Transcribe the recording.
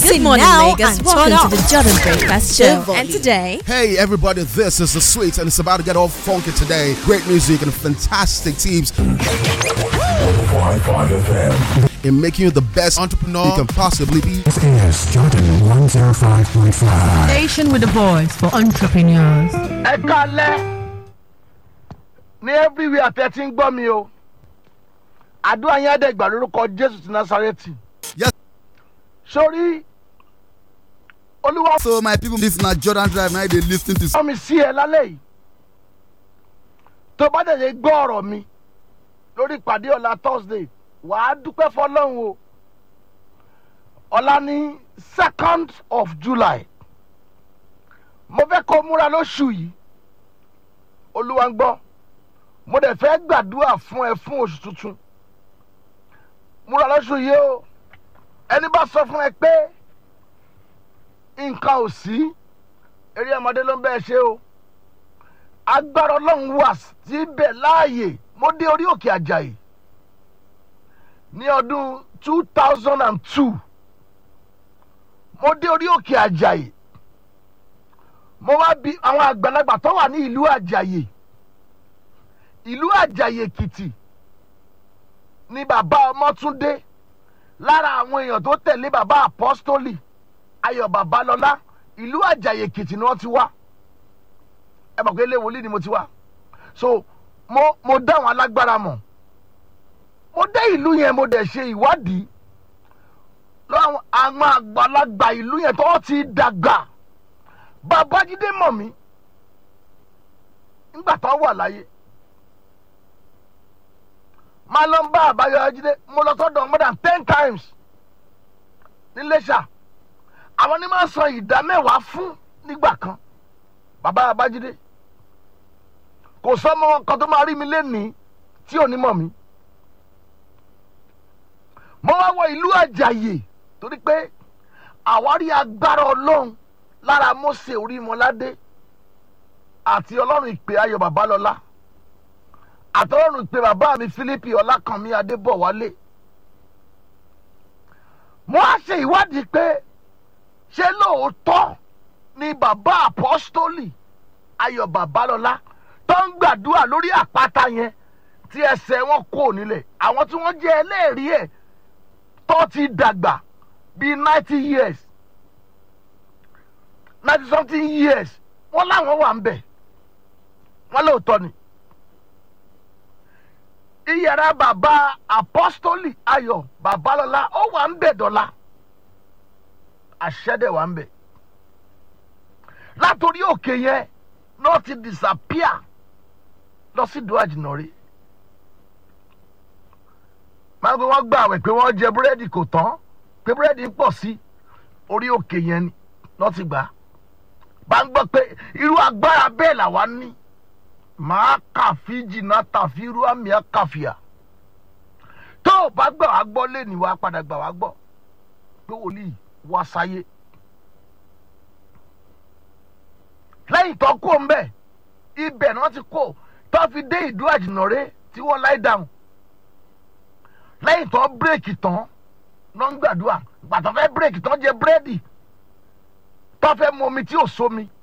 Good morning, Lagos. Welcome to the Jordan Breakfast Show. And today, Hey everybody, this is the Sweets and it's about to get all funky today. Great music and fantastic teams in making you the best entrepreneur you can possibly be. This is Jordan 105.5. Station with a voice for entrepreneurs. ẹ kalẹ ní everywhere tẹ ti ń gbọ́ mi o àdúrà yẹn àdẹ́gbà lórúkọ jésù ti násàrẹ́tì Yes. sórí olúwa So my people, this na Jordan Drive now they listen to fọ́ mi sí ẹ lálẹ́ yìí tó bá dẹ̀ gbọ́ ọ̀rọ̀ mi lórí ìpàdé ọ̀la thursday wàá dúpẹ́ fọlọ́run o ọ̀la ní second of july mo fẹ́ kó múra lóṣù yìí olúwa ń gbọ́ mo dẹ̀ fẹ́ gbàdúrà fún ẹ fún oṣù tuntun múra lóṣù yìí o ẹni bá sọ fún ẹ pé nǹkan ò sí eré ọmọdé ló ń bẹ́ẹ̀ ṣe o agbára ọlọ́run wà síbẹ̀ láàyè mo dé orí òkè àjàyè ní ọdún two thousand and two mo dé orí òkè àjàyè mo wá bi àwọn àgbàlagbà tó wà ní ìlú àjàyè ìlú àjàyè èkìtì ni bàbá ọmọtúndé lára àwọn èèyàn tó tẹ̀lé bàbá apọ́stólì ayọ̀ babalọ́lá ìlú àjàyè èkìtì ni wọ́n ti wá ẹ mọ̀ pé ilé wòlíì ni mo ti wá so mo mo dá àwọn alágbára mọ̀ mo dé ìlú yẹn mo dẹ̀ ṣe ìwádìí lọ́wọ́ àwọn àgbàlagbà ìlú yẹn tó ti dàgbà babájídé mọ̀ mí nígbà tó wà láyé máa lọ ń bá àbáyọjídé mo lọ sọ́dọ̀ more than ten times níléṣà àwọn ní máa san ìdá mẹ́wàá fún nígbà kan bàbá abájídé kò sọmọ kan tó máa rí mi lénìí tí ò ní mọ̀ mí mo wá wọ ìlú àjàyè torí pé àwárí agbára ọlọ́run lára mose orímọládé àti ọlọ́run ìpè ayọ̀ babalọ́lá àtọ́lọ́run ìpè bàbá mi philippi ọlákànmí adébọ̀wálé mo á ṣe ìwádìí pé ṣé lóòótọ́ ni bàbá apọ́stólì ayọ̀ babalọ́lá tó ń gbàdúrà lórí àpáta yẹn tí ẹsẹ̀ wọn kò nílẹ̀ àwọn tí wọ́n jẹ́ ẹlẹ́rìí ẹ̀ tó ti dàgbà bíi ninety years ninety something years wọ́n láwọn wà ń bẹ̀ wọ́n lóòótọ́ ni iyàrá bàbá apọ́stólì ayọ̀ babalọ́lá ó wà ń bẹ̀ dọ́là àṣẹ́dẹ̀ wà ń bẹ̀ látòrí òkè yẹn náà ti disappear lọ sí ìdó àjìnà rí máa ń gbé wọn gbà àwẹ̀ pé wọ́n jẹ búrẹ́dì kò tán pé búrẹ́dì ń pọ̀ sí orí òkè yẹn ni lọ́ ti gbà á bá ń gbọ́ pé irú agbára bẹ́ẹ̀ làwa ní màá kàfi jìnnà tàfi irú àmì àkàfìà tó o bá gbà wá gbọ́ lé ní wàá padà gbà wá gbọ́ pé wòlíì wá sáyé lẹ́yìn tó kó ń bẹ̀ ibẹ̀ ni wọ́n ti kó tó fi dé ìdú àjìnàrè tí wọ́n láì dáhùn lẹ́yìn tó bírèkì tán ló ń gbàdúrà gbàtọ́ fẹ́ bírèkì tán jẹ búrẹ́dì tó fẹ́ mu omi tí ò sómi